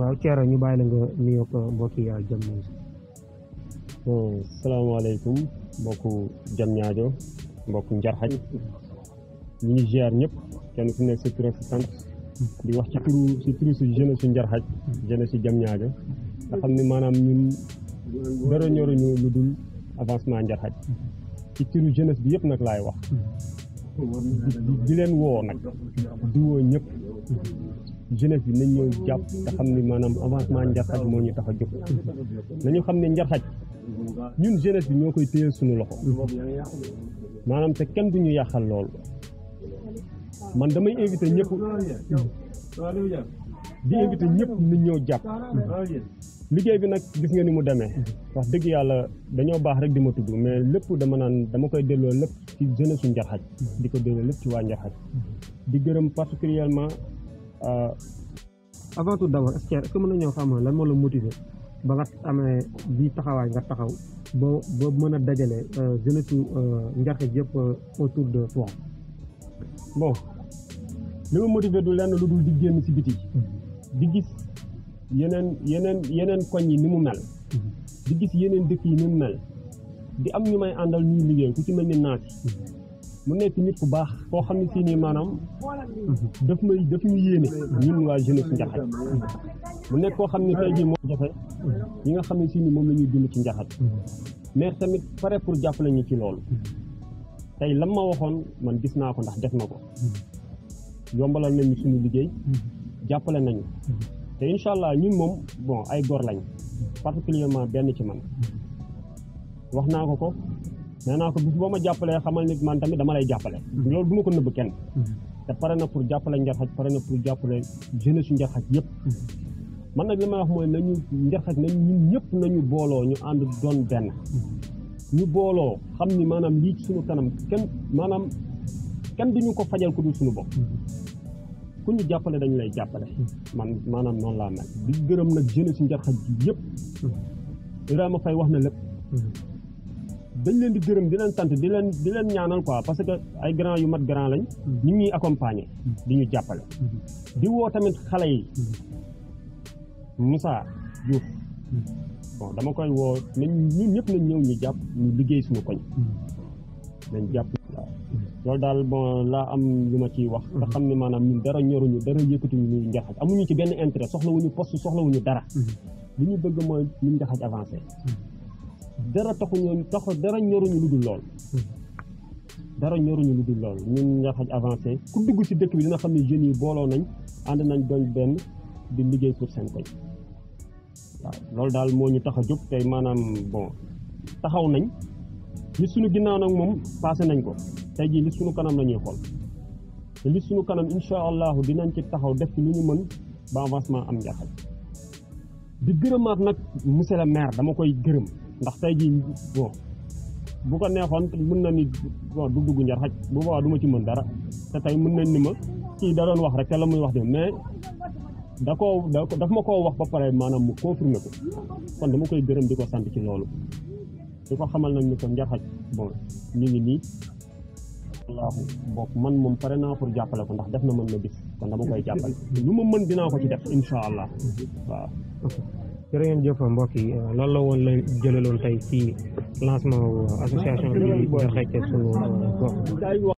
waaw Thierno ñu bàyyi la nga nuyoog mbokk yi jëm nañ bon salaamaaleykum mbokku jam ñaajo mbokku njarxaj ñu ngi ziar ñëpp kenn ku nekk sa tur ak sa sant di wax ci turu ci turu si jeunesse su njarxaj jeunesse si jam ñaajo nga xam ne maanaam ñun dara ñoruñu lu dul avancement njarxaj ci turu jeunesse bi yëpp nag laay wax di leen woo nag di woo ñëpp jeunesse bi nañ ñëw jàpp te xam ni maanaam avancement njarxaj moo ñu tax a jóg nañu xam ne njarxaj ñun jeunesse bi ñoo koy téyel suñu loxo maanaam te kenn du ñu yàqal loolu man damay invité ñëpp di invité ñëpp nit ñëw jàpp liggéey bi nag gis nga ni mu demee wax dëgg yàlla dañoo baax rek di ma tudd mais lépp dama naan dama koy delloo lépp ci jeunesse su njarxaj di ko delloo lépp ci waa njarxaj di gërëm particulièrement avant tout d'abord est-ce que est-ce que mën nañoo xam lan moo la motiver ba nga amee bii taxawaay nga taxaw ba ba mën a dajale jeunesse su njarxaj yëpp autour de toi bon li ma motiver du lenn lu dul di génn ci biti di gis yeneen yeneen yeneen koñ yi ni mu mel di gis yeneen dëkk yi ni mu mel di am ñu may àndal ñuy liggéey ku ci mel ni naati mu nekk nit ku baax koo xam ne si nii maanaam daf may daf ñu yéene ñun waa jeunesse njaxat mu nekk koo xam ne tey jii moo jafe yi nga xam ne si nii moom la ñuy dund ci njaxat mais tamit pare pour jàppale ñu ci loolu tey lam ma waxoon man gis naa ko ndax def na ko yombalal nañu suñu liggéey jàppale nañu te incha allah ñun moom bon ay góor lañ particulièrement benn ci man wax naa ko ko nee naa ko bis boo ma jàppalee xamal nit man tamit dama lay jàppale loolu du ma ko nëbb kenn te pare na pour jàppale njarxaj pare na pour jàppale jeunesse su njarxaj yëpp man nag li may wax mooy nañu njarxaj nañ ñun ñëpp nañu booloo ñu ànd doon benn ñu booloo xam ni maanaam lii ci suñu kanam kenn maanaam kenn duñu ko fajal ku dul suñu bopp ku ñu jàppale dañu lay jàppale man maanaam noonu laa mel di gërëm nag jeunesse su njarxaj bi yëpp Ibrahima Faye wax na lépp dañ leen di gërëm di leen sant di leen di leen ñaanal quoi parce que ay grand yu mat grand lañ ñu ngi ñuy accompagner di ñu jàppale di woo tamit xale yi Moussa Diouf bon dama koy woo nañ ñun ñëpp nañ ñëw ñu jàpp ñu liggéey suñu koñ nañ jàpp waaw loolu daal bon laa am lu ma ciy wax te xam ne maanaam ñun dara ñoruñu dara yëkkatuñu ñu njaxaj amuñu ci benn intérêt soxlawuñu poste soxlawuñu dara li ñu bëgg mooy ñu njaxaj avancé dara taxuñu tax dara ñoruñu lu dul lool dara ñoruñu lu dul lool ñun njaxaj avancé ku dugg ci dëkk bi dina xam ne jeunes yi booloo nañ ànd nañ doon benn di liggéey pour seen koñ waaw loolu daal moo ñu tax a jóg tey maanaam bon taxaw nañ li suñu ginnaaw nag moom passé nañ ko tey jii li suñu kanam la ñuy xool te li suñu kanam incha allahu dinañ ci taxaw def ci lu ñu mën ba avancement am njaxaj di gërëmaat nag monsieur le maire dama koy gërëm ndax tey jii bon bu ko neexoon mën na ni bon du dugg njar xaj bu boobaa du ma ci mën dara te tey mën nañ ni ma kii da doon wax rek te la muy wax de mais da koo da daf ma koo wax ba pare maanaam mu confirmer ko kon dama koy gërëm di ko sant ci loolu di ko xamal nañ ni ko njar xaj bon ñu ngi nii wallaahu bokk man moom pare naa pour jàppale ko ndax def na mën na bis kon dama koy jàppale lu ma mën dinaa ko ci def incha allah waaw jërë ngeen jëf mbokk yi loolu la woon la jëlaloon tey ci lancement association bi Njarxaj sunu gox